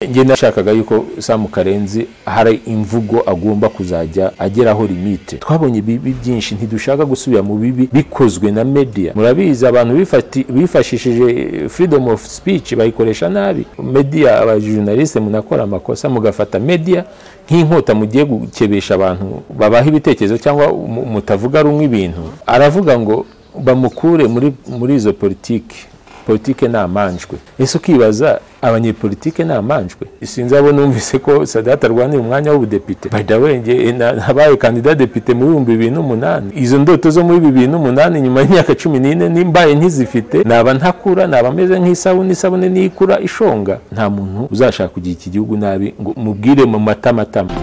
njye nashakaga yuko samu karenzi hari imvugo agomba kuzajya ageraho limite twabonye ibibi byinshi ntidushaka gusubira mu bibi bikozwe na media murabizi abantu bifati- bifashishije eh, freedom of speech bayikoresha nabi media abajurnaliste munakora amakosa mugafata media nk'inkota mugiye gukebesha abantu babaha ibitekerezo cyangwa mu- mutavuga rumwe ibintu aravuga ngo bamukure muri, muri izo politiki politike ni amanjwe ese ukibaza abanyepolitike ni amanjwe sinzi abo numvise ko sadati arwanira umwanya w'ubudepite by the way nge- na- nabaye kandida depite mu bihumbi bibiri n'umunani izo ndoto zo muri bibiri n'umunani nyuma y'imyaka cumi n'ine nimbaye nkizifite naba ntakura naba meze nk'isabune isabune nikura ishonga nta muntu uzashaka kugira iki gihugu nabi ngo mubwire mu matamatama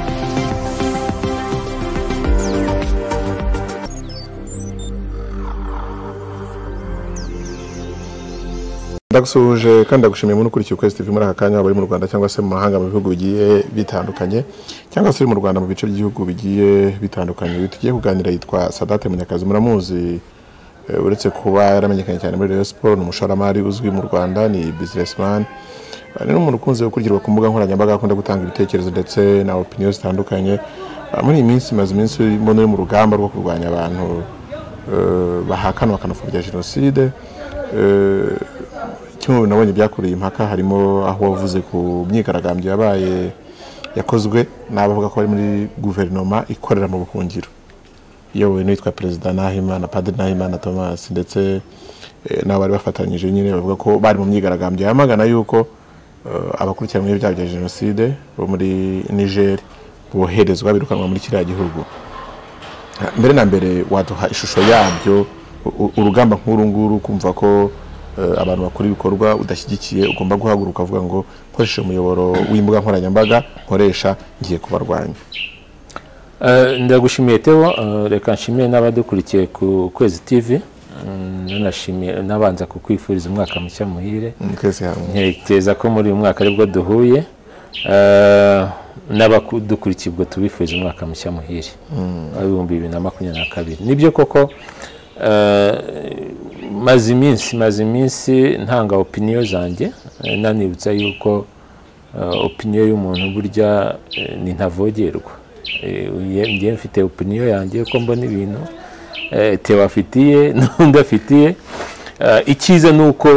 ndagusuhuje kandi ndagushimiye muri ukurikiye ukwezi tv muri aka kanya waba uri mu rwanda cyangwa se mu mahanga mu bihugu bigiye bitandukanye cyangwa se uri mu rwanda mu bice by'ibihugu bigiye bitandukanye uyu tugiye kuganira yitwa sadate munyakazi muramuzi Eh, uretse kuba yaramenyekanye cyane muri rayon siporo ni umushoramari uzwi mu rwanda ni businessman Eh, ni n'umuntu ukunze gukurikirwa ku mbuga nkoranyambaga akunda gutanga ibitekerezo ndetse na opinion zitandukanye Ah, muri iyi minsi maze iminsi urimo uri mu rugamba rwo kurwanya abantu eh, bahakana bakanapfobya jenoside Eh, kimwe mu bintu nabonye byakureye impaka harimo aho wavuze ku myigaragambyo yabaye yakozwe n'abavuga ko bari muri guverinoma ikorera mu buhungiro iyobowe n'uwitwa perezida nahimana padiri nahimana thomas ndetse eh, n'abo bari bafatanyije nyine bavuga ko bari mu myigaragambyo yamagana yuko eh, abakurikiranyweho ibyaha bya jenoside bo muri niger boherezwa birukanwa muri kiriya gihugu mbere na mbere waduha ishusho yabyo u- u- urugamba nk'uru nguru kumva ko eh, abantu bakora ibikorwa udashyigikiye ugomba guhaguruka ukavuga ngo nkoresheje umuyoboro w'imbuga nkoranyambaga nkoresha ngiye kubarwanya Eh, ndagushimiye teo eh, reka nshimiye n'abadukurikiye ku kwezi tv Mm, nanashimiye nabanza kukwifuriza umwaka mushya muhire Mm, twese hamwe ntekereza ko muri uyu mwaka aribwo duhuye eh, n'abadukurikiye ubwo tubifuriza umwaka mushya muhire w'ibihumbi bibiri na makumyabiri na kabiri nibyo koko eh, maze iminsi maze iminsi ntanga opiniyo zanjye eh, nanibutsa yuko eh, opiniyo y'umuntu burya eh, ni ntavogerwa Eh, uye- njye mfite opiniyo yanjye ko mbona ibintu eh, Theo afitiye n'undi afitiye Eh, icyiza ni uko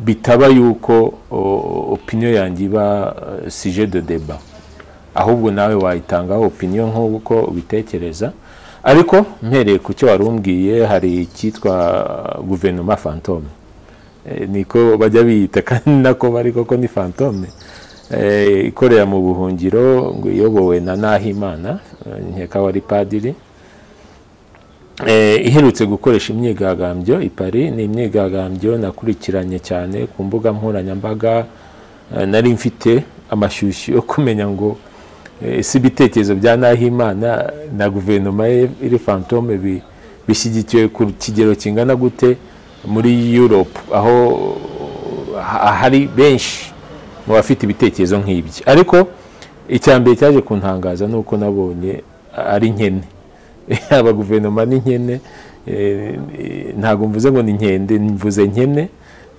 bitaba yuko o- opinion yanjye iba eh, sujet de débat ahubwo nawe wayitangaho opinion nk'uko ubitekereza ariko mpereye ku cyo wari umbwiye hari icyitwa guverinoma fantome Eh, niko bajya biyita kandi nako bari koko ni fantome Eh, ikorera mu buhungiro ngo iyobowe na nahimana eh, nkeka wari padiri Eh, iherutse gukoresha imyigaragambyo i Paris ni imyigaragambyo nakurikiranye cyane ku mbuga nkoranyambaga eh, nari mfite amashyushyu yo kumenya ngo eh, si ibitekerezo bya Nahimana na guverinoma ye iri fantome bi- bishyigikiwe ku kigero kingana gute muri Europe aho ha- hari benshi mu bafite ibitekerezo nk'ibyo ariko icya mbere cyaje kuntangaza ni uko nabonye ari nkene yaba guverinoma ni nkene eh, eh, ntabwo mvuze ngo ni nkende mvuze nkene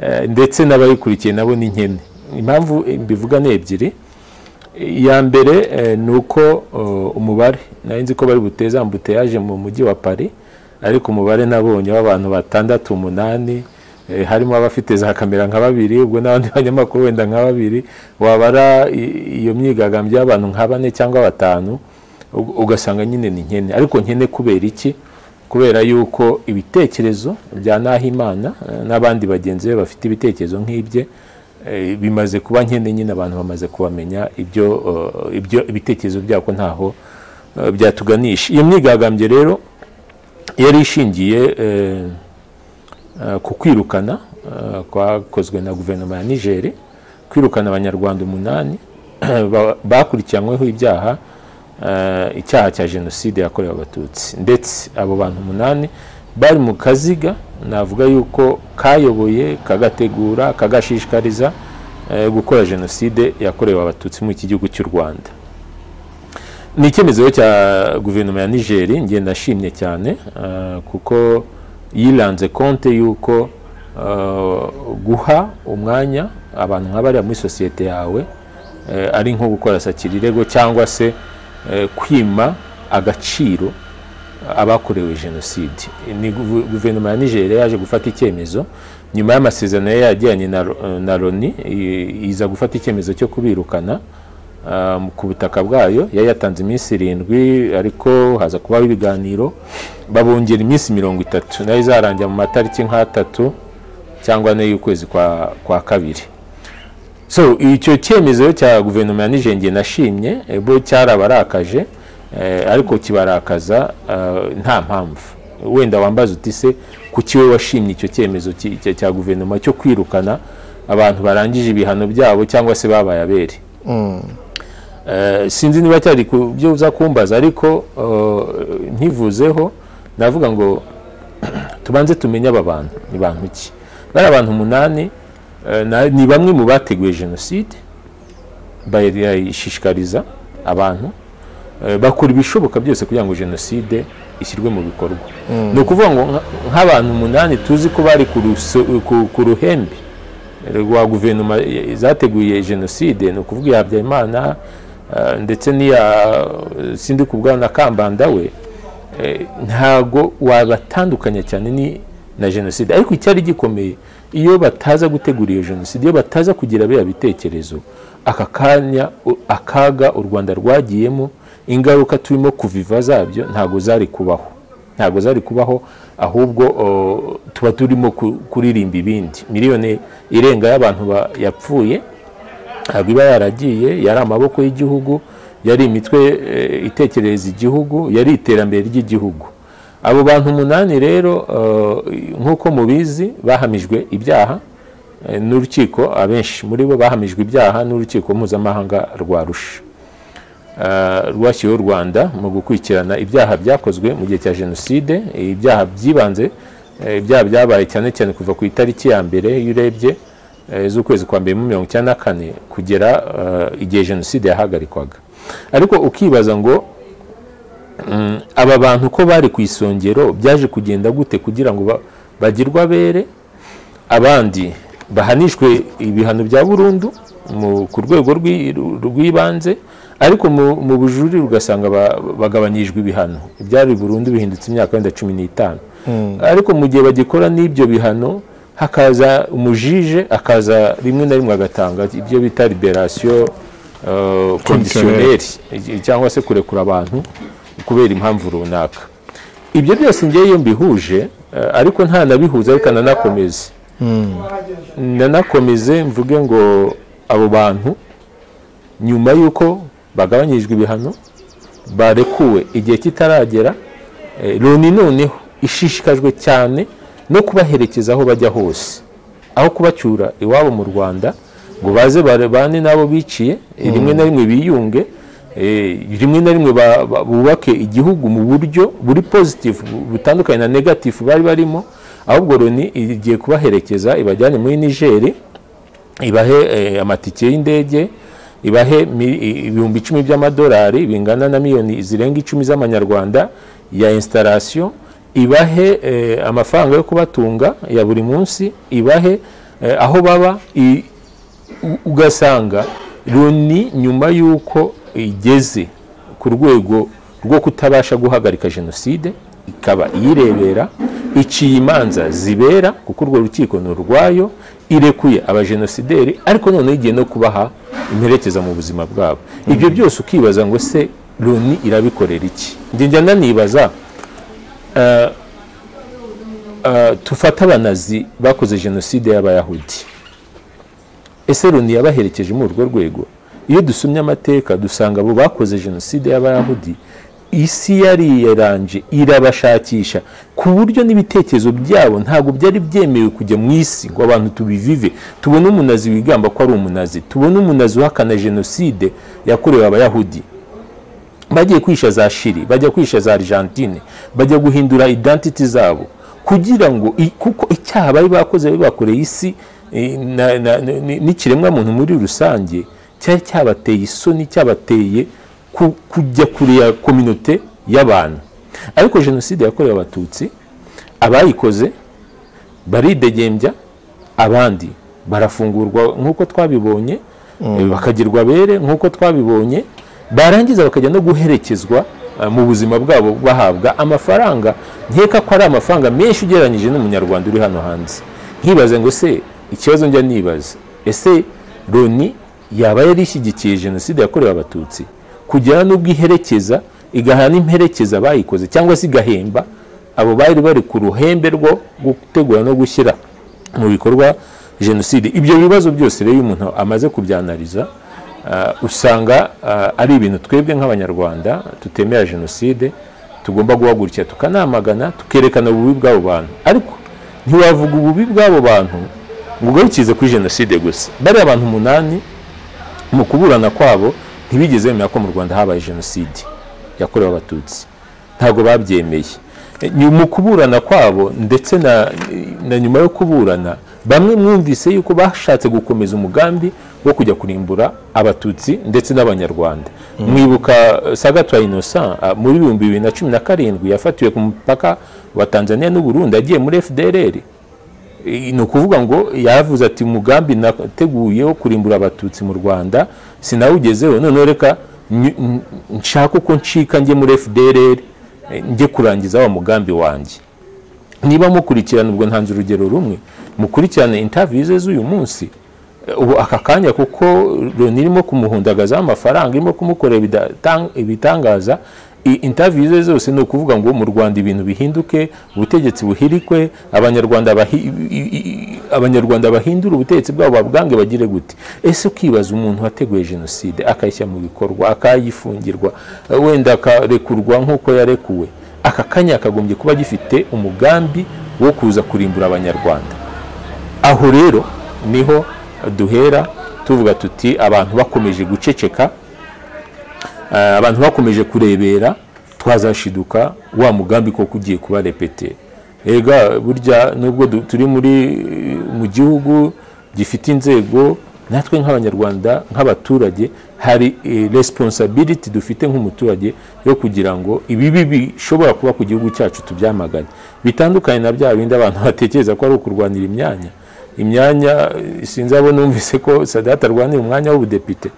eh, ndetse n'abayikurikiye nabo ni nkene impamvu eh, mbivuga ni ebyiri iya mbere eh, ni uko eh, umubare nari nzi ko bari buteze ambuteyaje mu mujyi wa Paris ariko umubare nabonye w'abantu batandatu umunani eh, harimo abafite za kamera nka babiri ubwo n'abandi banyamakuru wenda nka babiri wabara i- iyo myigaragambyo y'abantu nka bane cyangwa batanu u- ugasanga nyine ni nkene ariko nkene kubera iki kubera yuko ibitekerezo bya Nahimana eh, n'abandi bagenzi be bafite ibitekerezo nk'ibye eh, bimaze kuba nkene nyine abantu bamaze kubamenya ibyo eh, ibyo ibitekerezo byabo ko ntaho eh, byatuganisha iyo myigaragambyo rero yari ishingiye eh, eh, ku kwirukana eh, kwakozwe na guverinoma ya Niger kwirukana abanyarwanda umunani ba- bakurikiranyweho ibyaha eh, icyaha cya jenoside yakorewe abatutsi ndetse abo bantu umunani bari mu kaziga navuga yuko kayoboye kagategura kagashishikariza eh, gukora jenoside yakorewe abatutsi mu iki gihugu cy'u rwanda ni icyemezo rero cya guverinoma ya niger njye nashimye cyane eh, kuko yiranze konte y'uko eh, guha umwanya abantu nka bariya muri sosiyete yawe eh, ari nko gukora sakirirego cyangwa se eh, kwima agaciro abakorewe jenoside ni guve- guverinoma ya nigeria yaje gufata icyemezo nyuma y'amasezerano yari yagiranye na Ro- na loni i- iza gufata icyemezo cyo kubirukana ah, ku butaka bwayo yari yatanze iminsi irindwi ariko haza kubaho ibiganiro babongera iminsi mirongo itatu nayo izarangira mu matariki nk'atatu cyangwa ane y'ukwezi kwa, kwa kabiri so icyo cyemezo cya guverinoma ya nigeria njye nashimye eh, bo cyarabarakaje eh, ariko kibarakaza eh, nta mpamvu wenda wambaza uti se kuki we washimye icyo cyemezo ki- cya- cya guverinoma cyo kwirukana abantu barangije ibihano byabo cyangwa se babaye abere Eh, sinzi niba cyari ku byo uza kumbaza ariko eh, nkivuzeho navuga ngo tubanze tumenye aba bantu ni bantu ki bari abantu umunani eh, na- ni bamwe mu bateguye jenoside bayishishikariza abantu eh, bakora ibishoboka byose kugira ngo jenoside ishyirwe mu bikorwa ni ukuvuga ngo nka- nk'abantu umunani tuzi ko bari ku ruso- ku- ku ruhembe rwa guverinoma eh, zateguye jenoside ni ukuvuga iya habyarimana eh, ndetse n'iya eh, sindi kubwa na kambanda we eh, ntago wabatandukanya cyane ni na jenoside ariko icyari gikomeye iyo bataza gutegura iyo jenoside iyo bataza kugira biriya bitekerezo aka kanya u- akaga u rwanda rwagiyemo ingaruka turimo kuviva zabyo ntago zari kubaho ntago zari kubaho ahubwo o, tuba turimo ku- kuririmba ibindi miliyoni irenga y'abantu ba- yapfuye ntabwo iba yaragiye yari amaboko y'igihugu yari imitwe eh, itekerereza igihugu yari iterambere ry'igihugu abo bantu umunani rero eh, nk'uko mubizi bahamijwe ibyaha eh, n'urukiko abenshi muri bo bahamijwe ibyaha n'urukiko mpuzamahanga rwa rusha Uh, rwashyiriweho u rwanda mu gukurikirana ibyaha byakozwe mu gihe cya jenoside ibyaha byibanze eh, ibyaha byabaye cyane cyane kuva ku itariki ya mbere iyo urebye eh, z'ukwezi kwa mbere mu mirongo icyenda na kane kugera eh, igihe jenoside yahagarikwaga ariko ukibaza ngo mm, aba bantu ko bari ku isongero byaje kugenda gute kugira ngo ba- bagirwe abere abandi bahanishwe ibihano bya burundu mu- ku rwego rw'i- rw'ibanze ariko mu mu bujurire ugasanga ba- bagabanyijwe ibihano ibyari burundu bihindutse imyaka wenda cumi n'itanu ariko mu gihe bagikora n'ibyo bihano hakaza umujije akaza rimwe na rimwe agatanga ibyo bita liberasiyo kondisiyoneri cyangwa se kurekura abantu kubera impamvu runaka ibyo byose ngewe iyo mbihuje eh, ariko nta nabihuza ariko ananakomeze nanakomeze mvuge ngo abo bantu nyuma y'uko bagabanyijwe ibihano barekuwe igihe kitaragera eh, loni noneho ishishikajwe cyane no kubaherekeza aho bajya hose aho kubacyura iwabo mu rwanda ngo baze bane n'abo biciye eh, rimwe na rimwe biyunge eh, rimwe na rimwe ba- ba- bubake igihugu mu buryo buri positive bu- butandukanye na negative bari barimo ahubwo loni igiye kubaherekeza ibajyane muri nigeri ibahe eh, amatike y'indege ibahe mi- i- ibihumbi icumi by'amadolari bingana na miliyoni zirenga icumi z'amanyarwanda ya installation ibahe eh, amafaranga yo kubatunga ya buri munsi ibahe eh, aho baba i- u- ugasanga loni nyuma y'uko igeze ku rwego rwo kutabasha guhagarika jenoside ikaba iyirebera iciye imanza zibera kuko urwo rukiko ni urwayo irekuye abajenosideri ariko noneho igiye no kubaha imperekeza mu buzima bwabo ibyo byose ukibaza ngo se loni irabikorera iki njye njya nanibaza eh, eh, tufate abanazi bakoze jenoside y'abayahudi ese loni yabaherekeje muri urwo rwego iyo dusomye amateka dusanga abo bakoze jenoside y'abayahudi isi yariyeranje irabashakisha ku buryo n'ibitekerezo byabo ntabwo byari byemewe kujya mu isi ngo abantu tubivive tubone umunazi wigamba ko ari umunazi tubone umunazi uhakana jenoside yakorewe abayahudi bagiye kwisha za shiri bajya kwisha za argentine bajya guhindura identity zabo kugira ngo i- kuko icyaha bari bakoze bari bakoreye isi eh, na- na- ni- ni- n'ikiremwa muntu muri rusange cyari cyabateye isoni cyabateye ku- kujya kure ya kominote y'abantu ariko jenoside yakorewe abatutsi abayikoze baridegembya abandi barafungurwa nk'uko twabibonye bakagirwa abere nk'uko twabibonye barangiza bakajya no guherekezwa eh, mu buzima bwabo bahabwa amafaranga nkeka ko ari amafaranga menshi ugereranyije n'umunyarwanda uri hano hanze nkibaze ngo se ikibazo njya nibaza ese loni yaba yari ishyigikiye jenoside yakorewe abatutsi kugera n'ubwo iherekeza igahana imperekeza bayikoze cyangwa se igahemba abo bari bari ku ruhembe rwo gutegura no gushyira mu bikorwa jenoside ibyo bibazo byose rero iyo umuntu amaze kubyanariza ah, usanga ah, ari ibintu twebwe nk'abanyarwanda tutemera jenoside tugomba guhagurukira tukanamagana tukerekana ububi bw'abo bantu ariko ntiwavuga ububi bw'abo bantu ngo ugarukize kuri jenoside gusa bariya abantu umunani mu kuburana kwabo ntibigeze bemera ko mu rwanda habaye jenoside yakorewe abatutsi ntabwo babyemeye E, ni mu kuburana kwabo ndetse na, na nyuma yo kuburana bamwe mwumvise yuko bashatse gukomeza umugambi wo kujya kurimbura abatutsi ndetse n'abanyarwanda mwibuka eh, sagatwa innocent ah, muri ibihumbi bibiri na cumi na karindwi yafatiwe ku mupaka wa tanzania n'uburundi agiye muri fdrr ni ukuvuga ngo yavuze ati umugambi nateguye wo kurimbura abatutsi mu rwanda sinawugezeho noneho reka ny- n- nshake uko ncika njye muri fdrr eh, njye kurangiza wa mugambi wanjye niba mukurikirana ubwo ntanze urugero rumwe mukurikirane interview ze z'uyu munsi eh, ubu aka kanya kuko loni irimo kumuhundagazaho amafaranga irimo kumukorera ibidatang- ibitangaza i- interview ze zose ni ukuvuga ngo mu rwanda ibintu bihinduke ubutegetsi buhirikwe abanyarwanda bahi- i- i- i- abanyarwanda bahindure ubutegetsi bwabo babwange bagire gute ese ukibaza umuntu wateguye jenoside akayishyira mu bikorwa akayifungirwa eh, wenda akarekurwa nk'uko yarekuwe aka kanya akagombye kuba gifite umugambi wo kuza kurimbura abanyarwanda aho rero niho duhera tuvuga tuti abantu bakomeje guceceka eh, abantu bakomeje kurebera twazashiduka wa mugambi koko ugiye kuba repete ega burya nubwo du- turi muri mu gihugu gifite inzego natwe nk'abanyarwanda nk'abaturage hari eh, responsibility dufite nk'umuturage yo kugira ngo ibibi bishobora kuba ku gihugu cyacu tubyamagane bitandukanye na bya bindi abantu batekereza ko ari ukurwanira imyanya imyanya eh, sinzabo numvise ko sadati arwanira umwanya w'ubudepite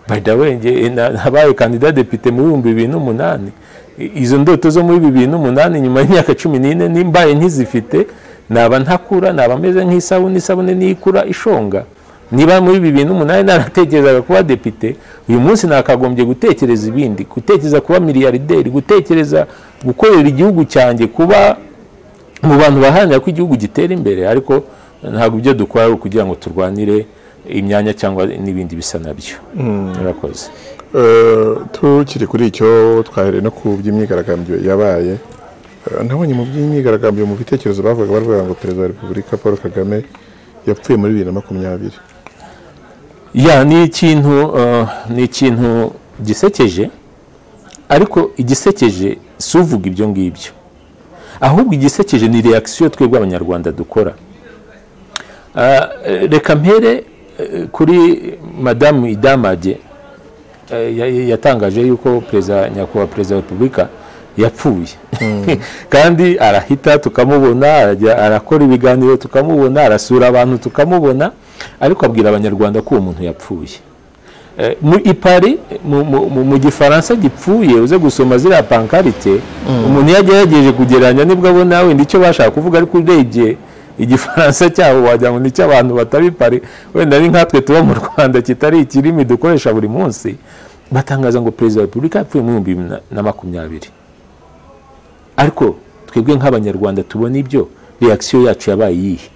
by the way njye na- nabaye kandida depite mu bihumbi bibiri n'umunani I- izo ndoto zo muri bibiri n'umunani nyuma y'imyaka cumi n'ine nimbaye nkizifite naba ntakura naba meze nk'isabune isabune niyikura ishonga niba muri bibiri n'umunani naratekerezaga kuba depite uyu munsi nakagombye gutekereza ibindi gutekereza kuba miliyarideri gutekereza gukorera igihugu cyanjye kuba mu bantu baharanira ko igihugu gitera imbere ariko ntabwo ibyo dukora ari ukugira ngo turwanire imyanya cyangwa n'ibindi bisa nabyo murakoze Eh, tukiri kuri icyo twahereye no ku by'imyigaragambyo yabaye eh, nabonye mu by'imyigaragambyo mu bitekerezo bavugaga bavuga ngo perezida wa repubulika paul kagame yapfuye muri bibiri na makumyabiri ya ni ikintu eh, ni ikintu gisekeje ariko igisekeje si uvuga ibyo ngibyo ahubwo igisekeje ni reakisiyo twebwe abanyarwanda dukora Ah, eh, reka mpere eh, kuri madamu idamage eh, ya- ya- yatangaje yuko perezida nyakubahwa perezida wa repubulika yapfuye kandi arahita tukamubona arajya- arakora ibiganiro tukamubona arasura abantu tukamubona ariko abwira abanyarwanda ko uwo muntu yapfuye Eh, mu ipari mu- mu- mu- mu gifaransa gipfuye uze gusoma ziriya pankarite umuntu iyo agerageje kugereranya nibwo abona wenda icyo bashaka kuvuga ariko urebye igifaransa cyabo wagira ngo ni icy'abantu batabipari wenda ari nkatwe tuba mu rwanda kitari ikirimi dukoresha buri munsi batangaza ngo perezida wa repubulika yapfuye mu bihumbi bibiri na- na makumyabiri ariko twebwe nk'abanyarwanda tubona ibyo reakisiyo yacu yabaye iyihe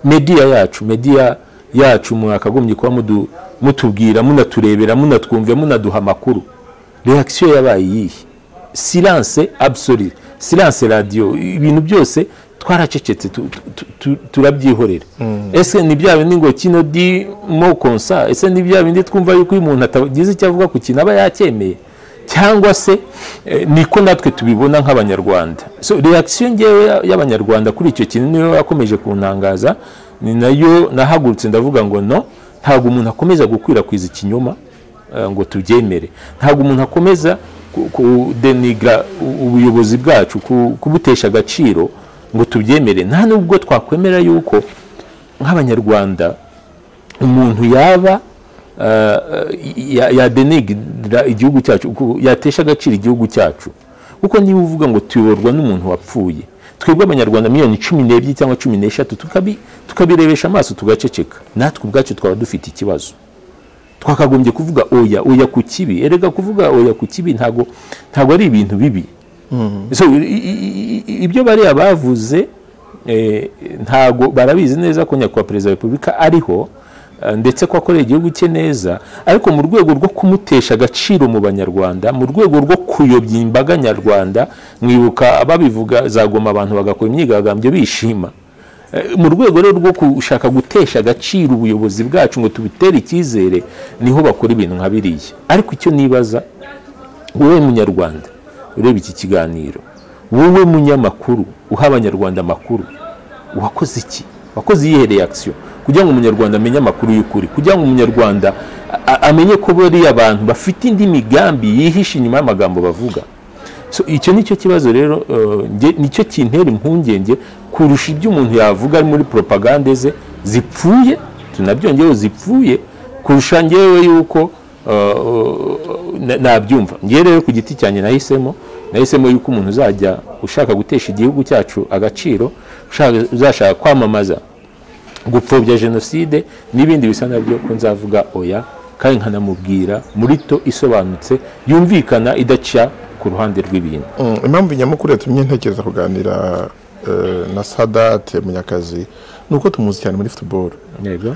mediya yacu mediya yacu mwakagombye kuba mudu- mutubwira munaturebera munatwumvira munaduha amakuru reakisiyo yabaye iyihe silanse abusori silanse radiyo ibintu byose twaracecetse tu- tu- tu- turabyihorera ese ni bya bindi ngo kino di mo konsa ese ni bya bindi twumva yuko iyo umuntu atagize icyo avuga ku kintu aba yacyemeye cyangwa se eh, niko natwe tubibona nk'abanyarwanda so reaction ngewe ya- y'abanyarwanda kuri icyo kintu niyo yakomeje kuntangaza ni nayo nahagurutse ndavuga ngo no ntabwo umuntu akomeza gukwirakwiza ikinyoma eh, ngo tubyemere ntabwo umuntu akomeza ku- kudenigra u- ubuyobozi bwacu ku- kubutesha agaciro ngo tubyemere nta nubwo twakwemera yuko nk'abanyarwanda umuntu yaba yadenegirira igihugu cyacu yatesha agaciro igihugu cyacu kuko niba uvuga ngo tuyoborwa n'umuntu wapfuye twebwe abanyarwanda miliyoni cumi n'ebyiri cyangwa cumi n'eshatu tukabirebesha amaso tugaceceka natwe ubwacu twaba dufite ikibazo twakagombye kuvuga oya oya ku kibi erega kuvuga oya ku kibi ntabwo ntabwo ari ibintu bibi ibyo bariya bavuze ntabwo barabizi neza ko nyakubahwa perezida wa repubulika ariho ndetse ko akorera igihugu cye neza ariko mu rwego rwo kumutesha agaciro mu banyarwanda mu rwego rwo kuyobya imbaga nyarwanda mwibuka babivuga zagoma abantu bagakora imyigaragambyo bishima mu rwego rero rwo gushaka gutesha agaciro ubuyobozi bwacu ngo tubitere icyizere niho bakora ibintu nka biriya ariko icyo nibaza wowe munyarwanda ureba iki kiganiro wowe munyamakuru uha abanyarwanda amakuru wakoze iki wakoze iyihe reakisiyo kugira ngo umunyarwanda amenye amakuru y'ukuri kugira ngo umunyarwanda amenye ko bariya abantu bafite indi migambi yihishe inyuma y'amagambo bavuga icyo ni cyo kibazo rero nicyo kintera impungenge kurusha ibyo umuntu yavuga ari muri poropagande ze zipfuye tunabyongeyeho zipfuye kurusha ngewe yuko nabyumva ngewe rero ku giti cyanjye nahisemo nahisemo yuko umuntu uzajya ushaka gutesha igihugu cyacu agaciro uzashaka kwamamaza gupfobya jenoside n'ibindi bisa nabyo ko nzavuga oya kandi nkanamubwira muri to isobanutse yumvikana idaca ku ruhande rw'ibintu impamvu nyamukuru yatumye ntekereza kuganira na sadate munyakazi ni uko tumuzi cyane muri futuboro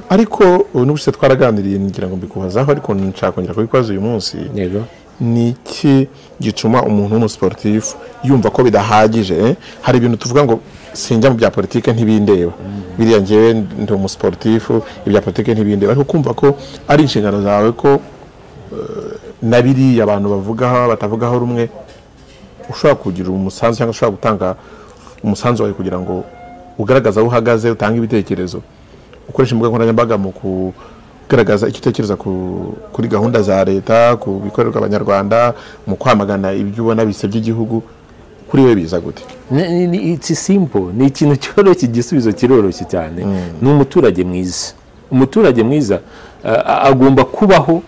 ariko n'ubuse twaraganiriye ngira ngo mbikubazaho ariko nshaka kongera kubikubaza uyu munsi ni iki gituma umuntu w'umusiporutifu yumva ko bidahagije hari ibintu tuvuga ngo sinjya mu bya politiki ntibindeba biriya ngewe ndi umusiporutifu ibya politiki ntibindeba ariko kumva ko ari inshingano zawe ko na biriya abantu bavugaho batavugaho rumwe ushobora kugira umusanzu cyangwa ushobora gutanga umusanzu wawe kugira ngo ugaragaze aho uhagaze utange ibitekerezo ukoresha imbuga nkoranyambaga mu kugaragaza icyo utekereza kuri gahunda za leta ku bikorerwa abanyarwanda mu kwamagana ibyo ubona bisebya igihugu kuri we biza gute it's simple ni ikintu cyoroshye igisubizo kiroroshye cyane ni umuturage mwiza umuturage mwiza agomba kubaho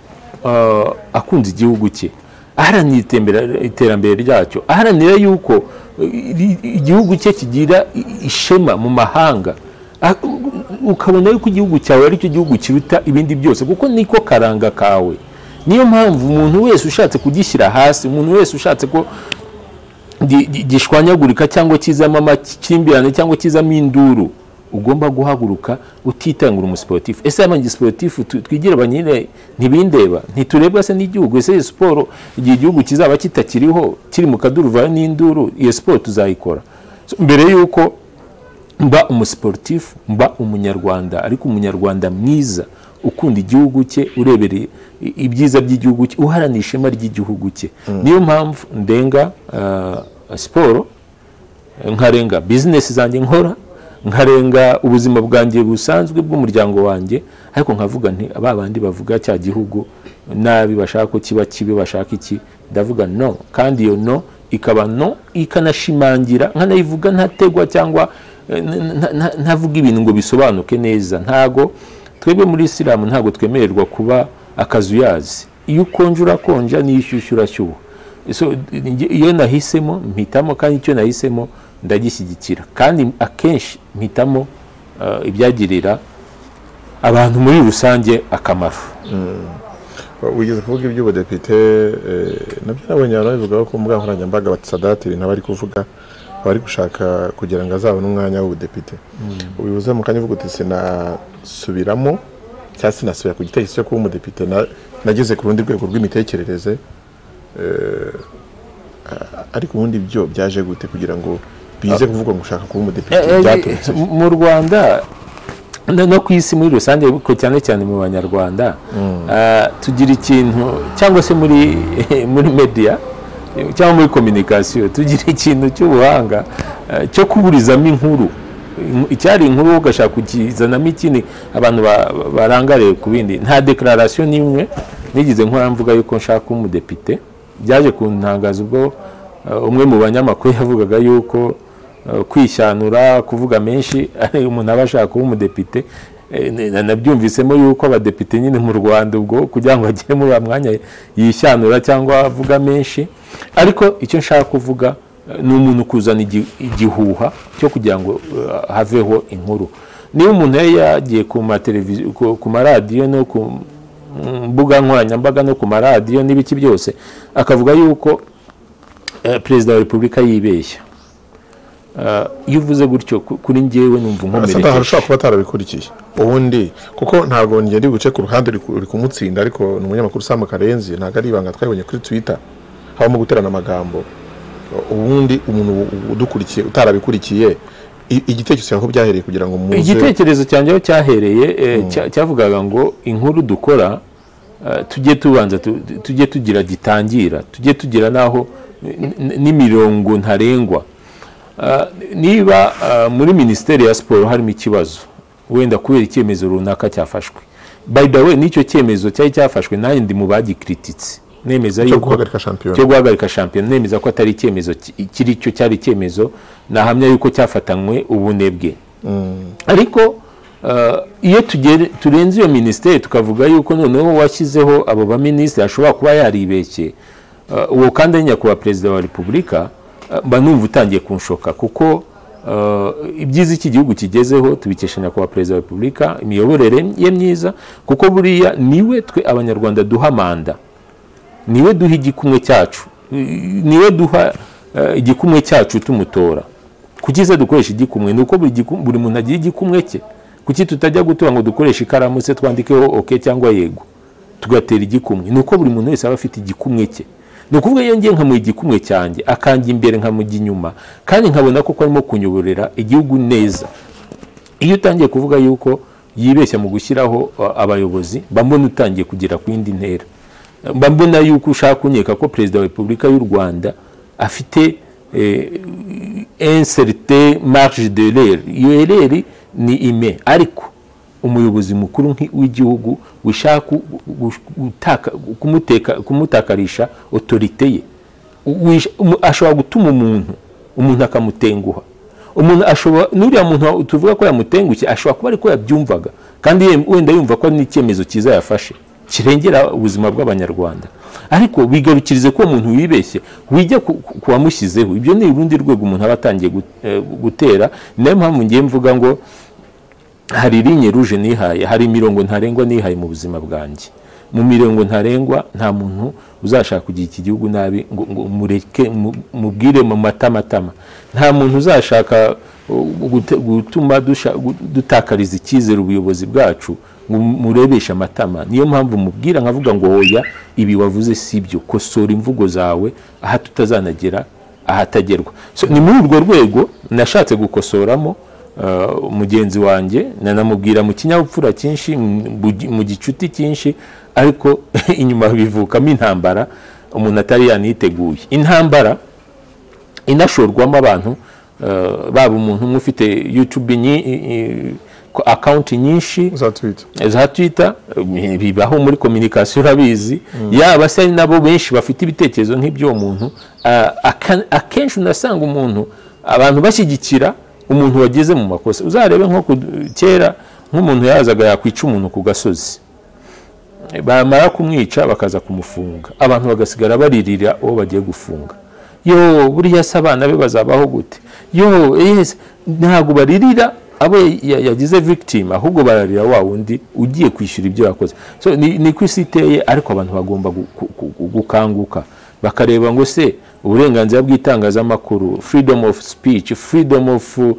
akunze igihugu cye aharanira iterambere ryacyo aharanira yuko igihugu cye kigira ishema mu mahanga ukabona yuko igihugu cyawe aricyo gihugu kiruta ibindi byose kuko niko karanga kawe niyo mpamvu umuntu wese ushatse kugishyira hasi umuntu wese ushatse ko gishwanyagurika cyangwa kizamo amakimbirane cyangwa kizamo induru ugomba guhaguruka utitangura umusiporutifu ese abandi gisiporutifu twigira abanyine ntibindeba ntiturebwa se n'igihugu ese iyo siporo igihe igihugu kizaba kitakiriho kiri mu kaduruvayo n'induru iyo siporo tuzayikora mbere y'uko mba umusiporutifu mba umunyarwanda ariko umunyarwanda mwiza ukunda igihugu cye urebereye ibyiza by'igihugu cye uharanira ishema ry'igihugu cye niyo mpamvu ndenga siporo nkarenga bizinesi zanjye nkora nkarenga ubuzima bwanjye busanzwe bw'umuryango wanjye ariko nkavuga nti aba bandi bavuga cya gihugu nabi bashaka ko kiba kibi bashaka iki ndavuga no kandi iyo no ikaba no ikanashimangira nkanayivuga ntategwa cyangwa ntavuga ibintu ngo bisobanuke neza ntago twebwe muri isilamu ntabwo twemererwa kuba akazuyazi iyo ukonje urakonja n'iyo ushyushyu urashyuha iyo nahisemo mpitamo kandi icyo nahisemo ndagishyigikira kandi akenshi mpitamo ibyagirira abantu muri rusange akamaro wigeze kuvuga iby'ubudepite nabyo nabonye abantu babivugaho ko mbuga nkoranyambaga batisadati ibintu aba ari kuvuga aba ari gushaka kugira ngo azabone umwanya w'ubudepite ubivuze mu kanya uvuga uti sinasubiramo cyangwa sinasubira ku gitekerezo cyo kuba umudepite nageze ku rundi rwego rw'imitekerereze ariko ubundi byo byaje gute kugira ngo bize kuvuga ngo ushaka kuba umudepite byaturutse mu rwanda no ku isi muri rusange ariko cyane cyane mu banyarwanda tugira ikintu cyangwa se muri muri mediya cyangwa muri kominikasiyo tugira ikintu cy'ubuhanga cyo kuburizamo inkuru icyari inkuru ugashaka kukizanamo ikindi abantu barangariye ku bindi nta dekararasiyo n'imwe nigeze nkora mvuga yuko nshaka umudepite byaje kuntangaza ubwo umwe mu banyamakuru yavugaga yuko kwishyanura kuvuga menshi ari umuntu aba ashaka kuba umudepite nabyumvisemo yuko abadepite nyine mu rwanda ubwo kugira ngo agere muri uwo mwanya yishyanura cyangwa avuga menshi ariko icyo nshaka kuvuga ni umuntu kuzana igihuha cyo kugira ngo eh, haveho inkuru niba umuntu yari yagiye ku mateleviziyo ku maradiyo no ku mbuga nkoranyambaga no ku maradiyo n'ibiki byose akavuga yuko eh, perezida wa repubulika yibeshya Eh, iyo uvuze gutyo ku- kuri njyewe numva asa n'aho nkomerekeje ashobora kuba atarabikurikiye ubundi kuko ntabwo njye ndi buce ku ruhande ruri ku- ruri kumutsinda ariko ni umunyamakuru usamu karenzi ntabwo ari ibanga twabonye kuri twita habamo guterana amagambo ubundi umuntu udukurikiye utarabikurikiye i- igitekerezo cyawe aho byahereye kugira ngo muze igitekerezo cyanjye aho cyahereye eh, cya- cyavugaga ngo inkuru dukora eh, tujye tubanza tu- tu- tujye tugira gitangira tujye tugira n'aho n- n- n'imirongo ntarengwa Ah, niba ah, muri minisiteri ya siporo harimo ikibazo wenda kubera icyemezo runaka cyafashwe by the way n'icyo cyemezo cyari cyafashwe nanjye ndi mu bagikrititse nemeza cyo yuko guhagarika shampiyona cyo guhagarika shampiyona nemeza ko atari icyemezo ki- kiri cyo cyari icyemezo nahamya yuko cyafatanywe ubunebwe ariko eh, iyo tugere- turenze iyo minisiteri tukavuga yuko noneho washyizeho abo baminisitiri ashobora kuba yaribeshye eh, uwo kandi ari nyakubahwa perezida wa repubulika eh, mba numva utangiye kunshoka kuko eh, ibyiza iki gihugu kigezeho tubikesha nyakubahwa perezida wa repubulika imiyoborere ye myiza kuko buriya niwe twe abanyarwanda duha manda niwe duha igikumwe cyacu niwe duha eh, igikumwe cyacu tumutora kuki se dukoresha igikumwe ni uko buri gikum- buri muntu agira igikumwe cye kuki tutajya gutura ngo dukoreshe ikaramu se twandikeho oke cyangwa yego tugatera igikumwe ni uko buri muntu wese aba afite igikumwe cye ni ukuvuga iyo ngiye nkamuha igikumwe cyanjye akanja imbere nkamujya inyuma kandi nkabona koko arimo kunyoborera igihugu neza iyo utangiye kuvuga yuko yibeshya mu gushyiraho uh, abayobozi mba mbona utangiye kugera ku yindi ntera mba mbona yuko ushaka kunyeka ko perezida wa repubulika y'u rwanda afite eh, inserte marge de l'erreur iyo ereri ni ime ariko umuyobozi mukuru nki- w'igihugu wishaka ku- gu- gutaka- kumuteka- kumutakarisha otorite ye Wish- umu- ashobora gutuma umuntu umuntu akamutenguha umuntu ashobora n'uriya muntu tuvuga ko yamutengushye ashobora kuba ariko yabyumvaga kandi ye- wenda yumva ko ari n'icyemezo cyiza yafashe kirengera ubuzima bw'abanyarwanda ariko bigarukirize ko uwo muntu wibeshye wijya ku- ku- ku wamushyizeho ibyo ni urundi rwego umuntu aba atangiye gu- eh, gutera ni nayo mpamvu ngiye mvuga ngo hari linye ruje nihaye hari imirongo ntarengwa nihaye mu buzima bwanjye mu mirongo ntarengwa nta muntu uzashaka kugira iki gihugu nabi ngo, ngo mureke mu- mubwire mu matamatama nta muntu uzashaka uh, gute- gutuma dusha- gu- dutakariza icyizere ubuyobozi bwacu ngo murebeshe amatama niyo mpamvu mubwira nkavuga ngo oya ibi wavuze si byo kosora imvugo zawe aha tutazanagera ahatagerwa so, ni muri urwo rwego nashatse gukosoramo uh, mugenzi wanjye nanamubwira mu kinyabupfura cyinshi mu- mu gi- mu gicuti cyinshi ariko inyuma bivukamo intambara umuntu atari yaniteguye intambara inashorwamo abantu uh, baba umuntu umwe ufite youtube nyi- i- i- ko- akawunti nyinshi za twita za twita eh, bibaho muri kominikasiyo urabizi yaba se ari nabo benshi bafite ibitekerezo nk'iby'uwo muntu ah, aka- akenshi unasanga umuntu abantu bashyigikira umuntu wageze mu makosa uzarebe nko ku- kera nk'umuntu yazaga yakwica umuntu ku gasozi bamara kumwica bakaza kumufunga abantu bagasigara baririra uwo bagiye gufunga yo buriya se abana be bazabaho gute yo yes, ntabwo baririra abo ya- yagize victim ahubwo bararira wa wundi ugiye kwishyura ibyo yakoze so ni, ni ku isi iteye ariko abantu bagomba gu- gu- gu- gukanguka bakareba ngo se uburenganzira bw'itangazamakuru freedom of speech freedom of uh,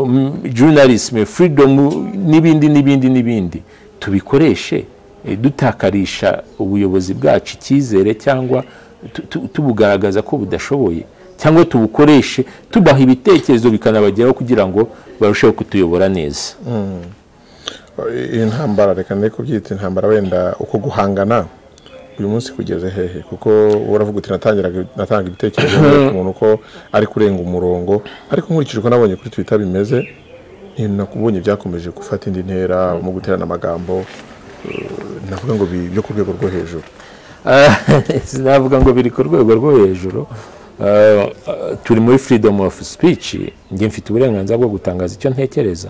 um, journalism freedom n'ibindi n'ibindi n'ibindi tubikoreshe eh, dutakarisha ubuyobozi bwacu icyizere cyangwa tu- tu- tubugaragaza ko budashoboye cyangwa tubukoreshe tubaha ibitekerezo bikanabageraho kugira ngo barusheho kutuyobora neza iyi ntambara reka nari kubyita intambara wenda uko guhangana uyu munsi kugeze hehe kuko uba uravuga uti natangiraga natanga ibitekerezo ku muntu ko ari kurenga umurongo ariko nkurikije uko nabonye kuri twita bimeze nakubonye byakomeje gufata indi ntera mu guterana amagambo eh, navuga ngo bi- byo ku rwego rwo hejuru Ah, sinavuga ngo biri ku rwego rwo hejuru Ah, ah, turi muri freedom of speech njye mfite uburenganzira bwo gutangaza icyo ntekereza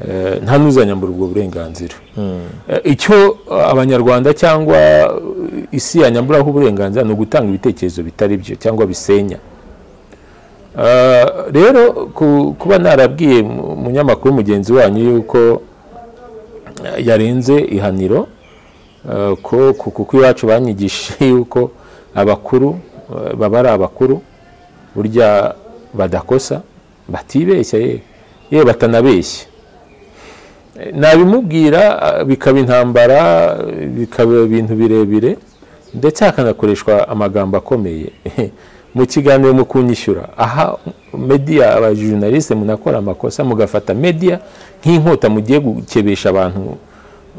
eh, nta n'uzanyambura ubwo burenganzira Eh, icyo eh, abanyarwanda cyangwa eh, isi yanyamburaho uburenganzira ni ugutanga ibitekerezo bitari byo cyangwa bisenya Eh, rero ku- kuba narabwiye mu- umunyamakuru mugenzi wanyu yuko eh, yarenze ihaniro eh, ko ku- kuko iwacu banyigishije yuko abakuru eh, baba ari abakuru burya badakosa batibeshya ye yewe batanabeshya Eh, nabimubwira ah, bikaba intambara eh, bikaba ibintu birebire ndetse hakanakoreshwa amagambo akomeye mu kiganiro mu kunyishyura aha media abajournaliste munakora amakosa mugafata media nk'inkota mugiye gukebesha abantu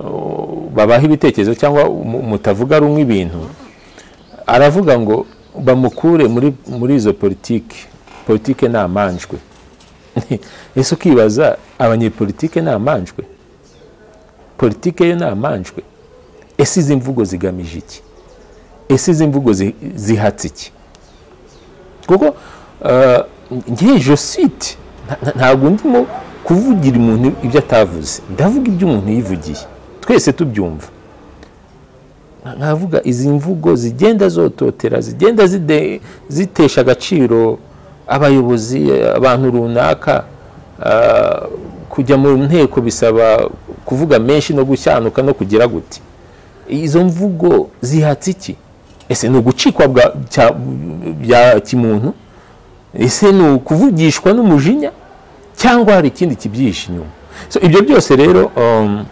oh, babaha ibitekerezo cyangwa mu- mutavuga rumwe ibintu aravuga ngo bamukure muri, muri izo politike politike ni amanjwe ese ukibaza abanyepolitike ni amanjwe politike yo ni amanjwe ese izi mvugo zigamije iki ese izi mvugo zi- zihatse iki kuko eh, ngiye josite ntabwo ndimo kuvugira umuntu ibyo atavuze ndavuga ibyo umuntu yivugiye twese tubyumva nkavuga izi mvugo zigenda zototera zigenda zide- zitesha agaciro abayobozi abantu runaka ah, kujya mu nteko bisaba kuvuga menshi no gushyanuka no kugira gute izo mvugo zihatse iki ese ni ugucikwa bwa- cya- bya kimuntu ese ni ukuvugishwa n'umujinya cyangwa hari ikindi kibyihishe inyuma so ibyo byose rero um,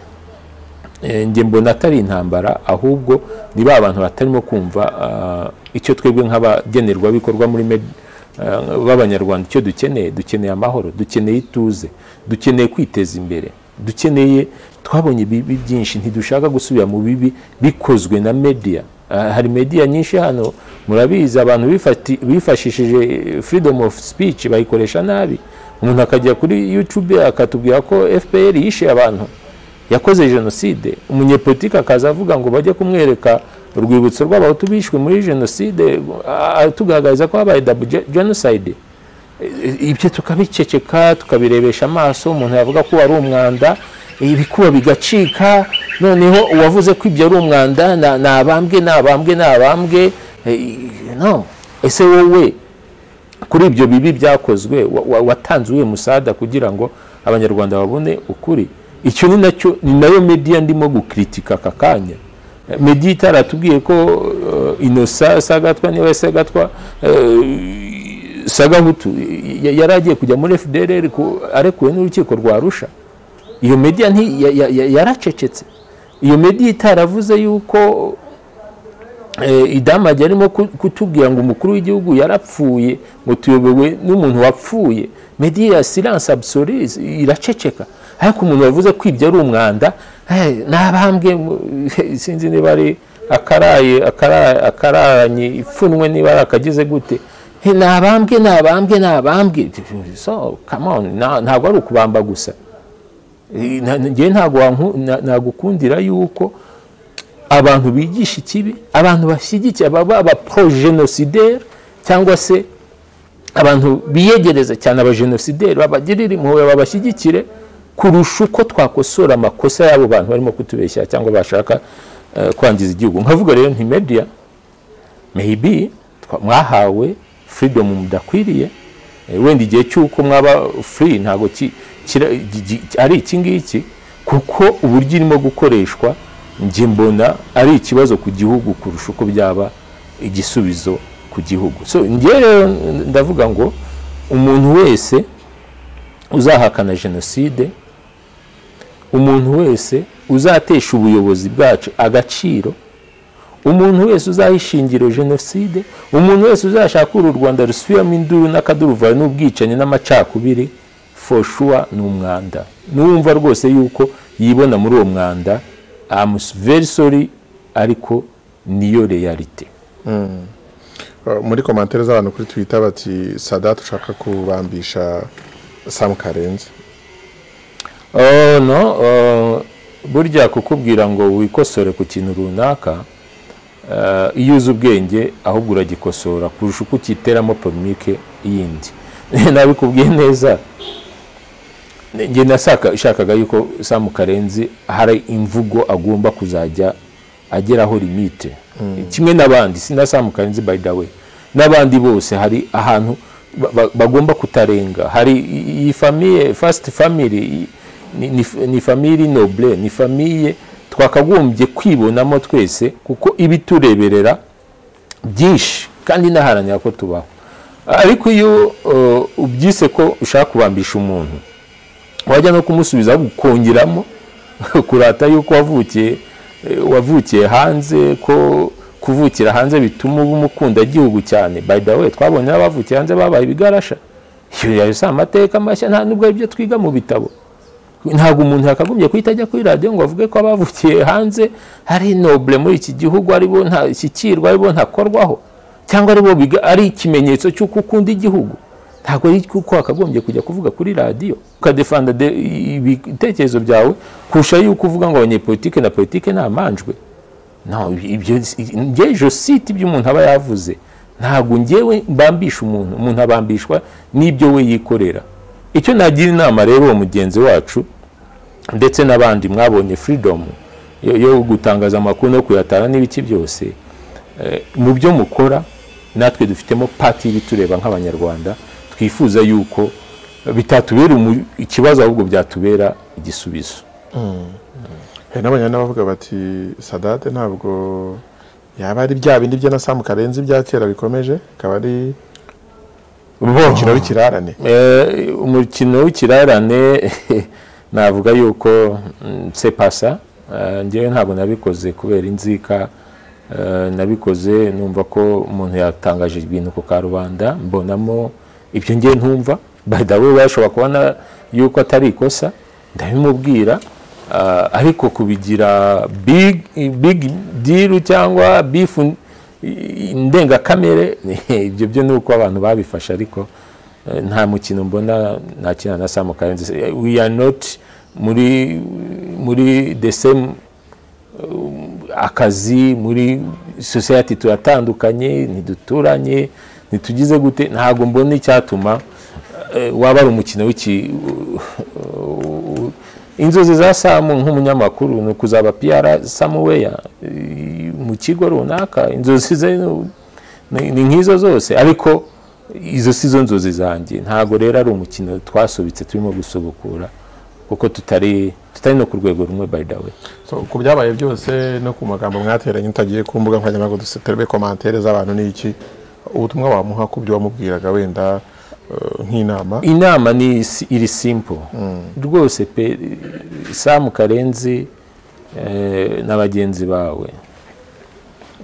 Eh, njye mbona atari intambara ahubwo ni ba bantu batarimo kumva ah, icyo twebwe nk'abagenerwabikorwa muri med- ah, b'abanyarwanda icyo dukeneye dukeneye amahoro dukeneye ituze dukeneye kwiteza imbere dukeneye twabonye ibibi byinshi ntidushaka gusubira mu bibi bikozwe na media Ah, hari media nyinshi hano murabizi abantu bifati- bifashishije eh, freedom of speech bayikoresha nabi umuntu akajya kuri youtube akatubwira ko fpr yishe abantu yakoze jenoside umunyepolitike akaza avuga ngo bajye kumwereka urwibutso rw'abahutu bishwe muri jenoside a- atugaragariza ko habaye double ge- genocide E- e- ibyo tukabiceceka tukabirebesha amaso umuntu yavuga ko wari umwanda ibikuba bigacika noneho uwavuze ko ibyo ari umwanda na- ni abambwe ni abambwe ni abambwe E, no ese wowe kuri ibyo bibi byakozwe wa- wa- watanze uyu musada kugira ngo abanyarwanda babone ukuri icyo ni nacyo ni nayo media ndimo gukritika aka kanya Eh, media itaratubwiye ko eh, inosa sagatwa niba sagatwa eh, sagahutu ya- yari agiye kujya muri fdrr ku- arekuwe n'urukiko rwa rusha iyo media nti- ya- ya- ya- yaracecetse iyo media itaravuze yuko eh, idamage arimo ku- kutubwira ngo umukuru w'igihugu yarapfuye ngo tuyobowe n'umuntu wapfuye media ya silence absolue iraceceka ariko umuntu wavuze ko ibyo ari umwanda eh, nabambwe mu- sinzi niba ari akaraye akara- akararanye ipfunwe niba ari akagize gute Eh, nabambwe nabambwe nabambwe so come on na- ntabwo ari ukubamba gusa Eh, na- na- njyewe ntabwo wanku- na- nagukundira yuko abantu bigisha ikibi abantu bashyigikiye baba abaprogenosideri cyangwa se abantu biyegereza cyane abajenosideri babagirire impuhwe babashyigikire kurusha uko twakosora amakosa y'abo bantu barimo kutubeshya cyangwa bashaka eh, kwangiza igihugu nkavuga rero nti media maybe twa- mwahawe freedom mudakwiriye Eh, wenda igihe cy'uko mwaba free ntabwo ki- kira- gi- gi- ari iki ngiki kuko uburyo irimo gukoreshwa njye mbona ari ikibazo ku gihugu kurusha uko byaba igisubizo ku gihugu so njye rero ndavuga ngo umuntu wese uzahakana jenoside umuntu wese uzatesha ubuyobozi bwacu agaciro umuntu wese uzahishingiro jenoside umuntu wese uzashaka uru rwanda rusubiramo induru n'akaduruvayo n'ubwicanyi n'amacakubiri foshuwa ni umwanda n'uwumva rwose yuko yibona muri uwo mwanda very sorry ariko niyo realite Uh, muri komantere z'abantu kuri twitter bati sadat ushaka kubambisha sam karenze Oh, no oh, burya kukubwira ngo wikosore ku kintu runaka eh, iyo uzi ubwenge ahubwo uragikosora kurusha uko ukiteramo polemike yindi nabikubwiye neza njye nashakaga yuko samu karenzi hari imvugo agomba kuzajya ageraho limite kimwe n'abandi si na samu karenzi by the way n'abandi bose hari ahantu ba- ba- bagomba kutarenga hari i- iyi famiye fasiti famiri i- ni- ni- ni famiri nobure ni famiye twakagombye kwibonamo twese kuko iba itureberera byinshi kandi inaharanira ko tubaho ariko iyo uh, ubyise ko ushaka kubambisha umuntu wajya no kumusubiza ukongeramo kurata yuko wavukiye eh, wavukiye hanze ko kuvukira hanze bituma uba umukunda igihugu cyane by the way twabonye abavukiye hanze babaye ibigarasha iyo yayo si amateka mashya nta nubwo ari ibyo twiga mu bitabo ntabwo umuntu yakagombye kuhita ajya kuri radiyo ngo avuge ko abavukiye hanze hari nobure muri iki gihugu aribo ntashyikirwa aribo ntakorwaho cyangwa aribo biga- ari ikimenyetso cy'uko ukunda igihugu ntabwo ari kuko wakagombye kujya kuvuga kuri radiyo ukadefanda de- ibitekerezo byawe kurusha yuko uvuga ngo abanyepolitike na politike ni amanjwe no ibyo ngewe josite ibyo umuntu aba yavuze ntabwo ngewe mbambisha umuntu umuntu abambishwa n'ibyo we yikorera icyo nagira inama rero uwo mugenzi wacu ndetse n'abandi mwabonye furidomu yo yo gutangaza amakuru no kuyatara n'ibiki byose eh, mu byo mukora natwe dufitemo pati y'ibitureba nk'abanyarwanda twifuza yuko bitatubera umu- ikibazo ahubwo byatubera igisubizo hari n'abanyana bavuga bati sadate ntabwo yaba ari bya bindi bye na samu karenzi bya kera bikomeje akaba ari umukino w'ikirarane Eh, umukino w'ikirarane navuga yuko sepasa ngewe ntabwo nabikoze kubera inzika eh, nabikoze numva ko umuntu yatangaje ibintu ku karubanda mbonamo ibyo ngewe ntumva badawe bashobora kubona yuko atari ikosa ndabimubwira ah, ariko kubigira big big deal cyangwa bifu indengakamere ibyo byo ni uko abantu babifashe ariko eh, nta mukino mbona nakina na Sam Karenzi Eh, we are not muri muri the same um, akazi muri society turatandukanye ntiduturanye ntitugize gute ntabwo mbona icyatuma eh, waba ari umukino w'iki inzozi za samu nk'umunyamakuru ni ukuzaba piyara samuweya mu kigo runaka inzozi ze ni- ni ni nk'izo zose ariko izo si zo nzozi zanjye ntabwo rero ari umukino twasubitse turimo gusubukura kuko tutari tutari no ku rwego rumwe by the way So, ku byabaye byose no ku magambo mwateranye utagiye ku mbuga nkoranyambaga duseterebe komantere z'abantu ni iki ubutumwa wamuha ku byo wamubwiraga wenda eh, nk'inama inama ni si- iri simple rwose pe samu karenzi eh, na bagenzi bawe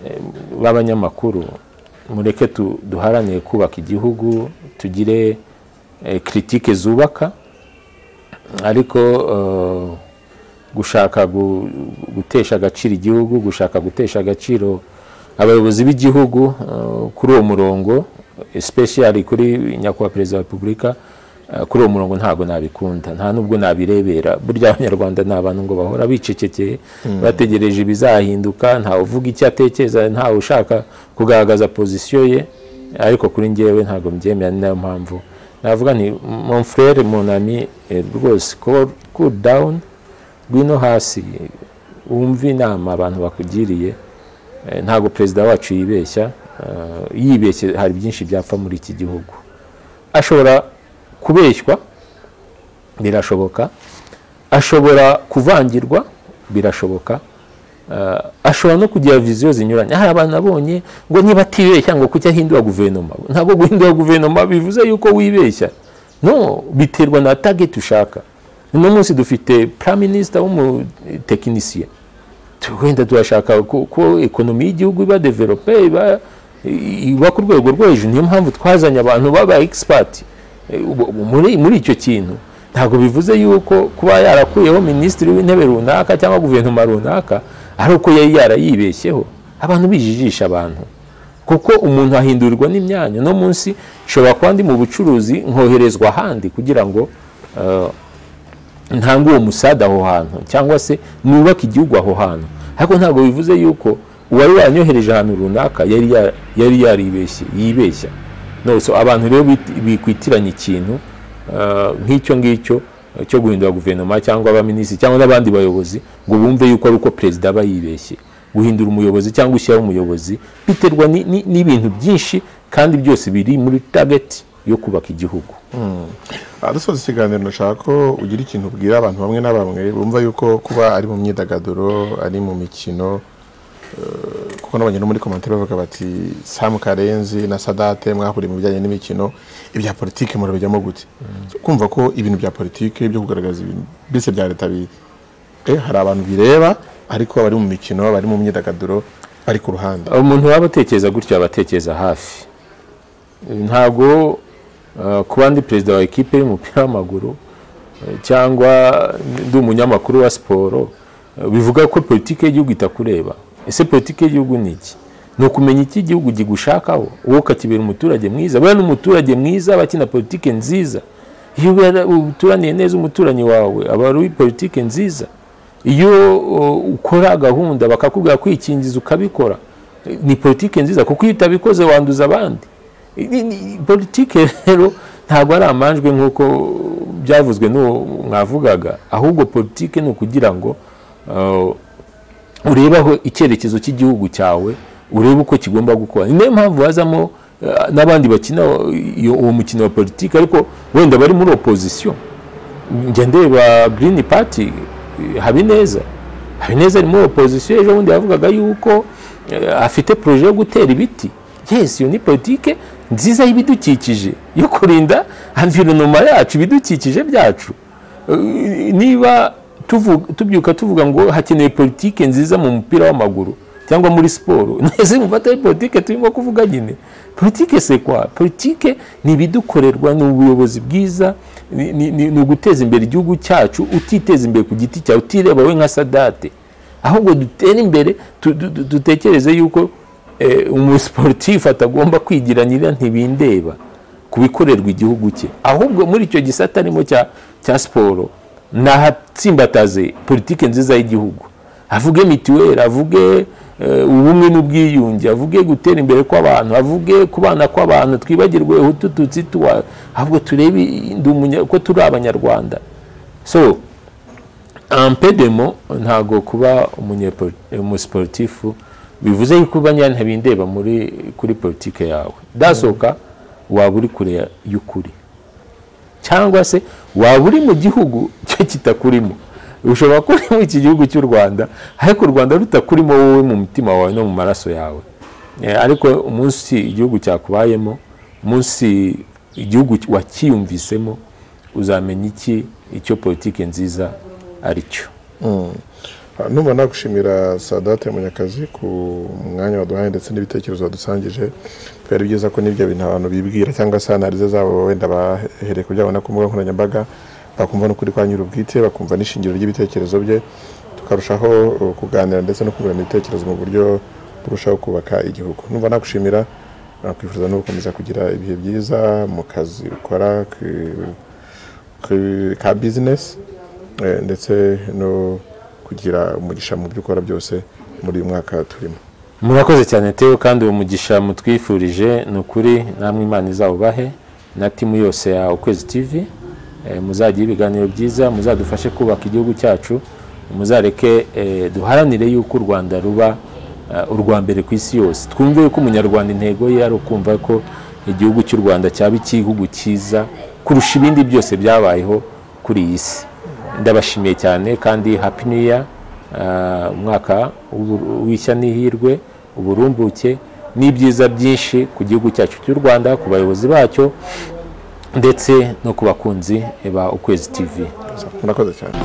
eh, b'abanyamakuru mureke tu- duharanire kubaka igihugu tugire eh, kritike zubaka ariko eh, gushaka gu- gutesha agaciro igihugu gushaka gutesha agaciro abayobozi b'igihugu eh, kuri uwo murongo especially kuri nyakubahwa perezida wa repubulika eh, kuri uwo murongo ntabwo nabikunda nta n'ubwo nabirebera burya abanyarwanda ni abantu ngo bahora bicecekeye bategereje ibizahinduka ntawe uvuga icyo atekereza ntawe ushaka kugaragaza pozisiyo ye ariko kuri njyewe ntabwo mbyemera ni nayo mpamvu navuga nti mon frere mon ami eh, rwose cool- cool down ngwino hasi wumve inama abantu bakugiriye Eh, ntabwo perezida wacu yibeshya Eh, yibeshye hari byinshi byapfa muri iki gihugu ashobora kubeshywa birashoboka ashobora kuvangirwa birashoboka Eh, ashobora no kugira viziyo zinyuranye hari abantu nabonye ngo niba atibeshya ngo kuki ahindura guverinoma ntabwo guhindura guverinoma bivuze yuko wibeshya no biterwa na target ushaka uno munsi dufite prime minister w'umutekinisiye tu- wenda turashaka ko, ko ekonomi y'igihugu iba develope iba iba ku rwego rwo hejuru niyo mpamvu twazanye abantu baba expert eh, ubu- ubu muri, muri icyo kintu ntabwo bivuze yuko kuba yarakuyeho minisitiri w'intebe runaka cyangwa guverinoma runaka ari uko yari yarayibeshyeho abantu bijijisha abantu kuko umuntu ahindurirwa n'imyanya no munsi nshobora kuba ndi mu bucuruzi nkoherezwa ahandi kugira ngo eh, ntange uwo musada aho hantu cyangwa se nubake igihugu aho hantu ariko ntabwo bivuze yuko uwari wanyohereje ahantu runaka yari ya- yari yaribeshye yibeshya no so abantu rero bit- bikwitiranya ikintu eh, nk'icyo ngicyo eh, cyo guhindura guverinoma cyangwa abaminisitiri cyangwa n'abandi bayobozi ngo bumve yuko ari uko perezida aba yibeshye guhindura umuyobozi cyangwa ushyiraho umuyobozi biterwa ni- ni- n'ibintu byinshi kandi byose biri muri tageti yo kubaka igihugu aha dusoza ikiganiro ndashaka ko ugira ikintu ubwira abantu bamwe na bamwe bumva yuko kuba ari mu myidagaduro ari mu mikino eh, kuko n'abanye no muri komantere bavuga bati samu karenzi na sadate mwahuriye mu bijyanye n'imikino ibya politike murabijyamo gute kumva ko ibintu bya politike byo kugaragaza ibintu mbese bya leta bi eh, hari abantu bireba ariko bari mu mikino bari mu myidagaduro bari ku ruhande umuntu waba atekereza gutyo aba atekereza hafi ntabwo eh, kuba ndi perezida wa ekipe y'umupira w'amaguru eh, cyangwa ndi umunyamakuru wa siporo eh, bivuga ko politiki y'igihugu itakureba ese politiki y'igihugu ni iki ni ukumenya iki igihugu kigushakaho wowe ukakibera umuturage mwiza buriya ni umuturage mwiza aba akina politiki nziza iyo ubera- uturaniye neza umuturanyi wawe aba ari politiki nziza iyo uh, ukora gahunda bakakubwira kwikingiza ukabikora eh, ni politike nziza kuko iyo utabikoze wanduza abandi I- ni- ni- politike rero ntabwo ari amanjwe nk'uko byavuzwe n'uwo mwavugaga ahubwo politike ni ukugira ngo uh, urebe aho icyerekezo cy'igihugu cyawe urebe uko kigomba gukora ni nayo mpamvu hazamo eh, n'abandi bakina iyo- uwo mukino wa politiki ariko wenda bari muri opozisiyo njya ndeba girini pati habineza habineza ari muri opozisiyo ejo bundi yavugaga yuko eh, afite poroje yo gutera ibiti yes iyo ni politike nziza y'ibidukikije yo kurinda environoma yacu ibidukikije byacu Eh, niba tuvu- tubyuka tuvuga ngo hakenewe politike nziza mu mupira w'amaguru cyangwa muri siporo mwese mufata ari politike turimo kuvuga nyine politike se kwa politike ni ibidukorerwa ni ubuyobozi bwiza ni- ni ni- ni uguteza imbere igihugu cyacu utiteza imbere ku giti cyawe utireba we nka sadate ahubwo dutere imbere tu- du- du- dutekereze yuko eh, umusiporutifu atagomba kwigira nyira ntibindeba ku bikorerwa igihugu cye ahubwo muri icyo gisata arimo cya cya siporo nahatsimbataze politike nziza y'igihugu avuge mituweli avuge eh, ubumwe n'ubwiyunge avuge gutera imbere kw'abantu avuge kubana kw'abantu twibagirwe hutu tutsi tuwa ahubwo turebe i- ndi umunya- ko turi abanyarwanda so ampedemo ntabwo kuba umunyepo- umusiporutifu bivuze yuko banyana ntibindeba muri kuri politike yawe dasohoka waba uri kure y'ukuri cyangwa se waba uri mu gihugu cyo kitakurimo ushobora kuba uri muri iki gihugu cy'u rwanda ariko u rwanda rutakurimo wowe mu mutima wawe no mu maraso yawe Eh, ariko umunsi igihugu cyakubayemo umunsi igihugu wakiyumvisemo uzamenya iki icyo politiki nziza ari cyo Ah, numva nagushimira sadate munyakazi ku mwanya waduhaye ndetse n'ibitekerezo wadusangije byari byiza ko n'ibyo bintu abantu bibwira cyangwa se analize zabo wenda bahereye kubyabona ku mbuga nkoranyambaga bakumva n'ukuri kwa nyir'ubwite bakumva n'ishingiro ry'ibitekerezo bye tukarushaho uh, kuganira ndetse no kungurana ibitekerezo mu buryo turushaho kubaka igihugu numva nagushimira nakwifuza no gukomeza kugira ibihe byiza mu kazi ukora ku- ku- ka bizinesi eh, ndetse no kugira umugisha mu byo ukora byose muri uyu mwaka turimo murakoze cyane tewe kandi uwo mugisha mutwifurije ni ukuri namwe imana izawubahe na timu yose ya ukwezi tv eh, muzagire ibiganiro byiza muzadufashe kubaka igihugu cyacu muzareke eh, duharanire yuko u rwanda ruba eh, urwa mbere ku isi yose twumve yuko umunyarwanda intego ye ari ukumva ko igihugu cy'u rwanda cyaba igihugu cyiza kurusha ibindi byose byabayeho kuri iyi si ndabashimiye cyane kandi happy new year Ah, umwaka w'ubur- w'ishya n'ihirwe uburumbuke n'ibyiza byinshi ku gihugu cyacu cy'u rwanda ku bayobozi bacyo ndetse no ku bakunzi ba ukwezi tv murakoze cyane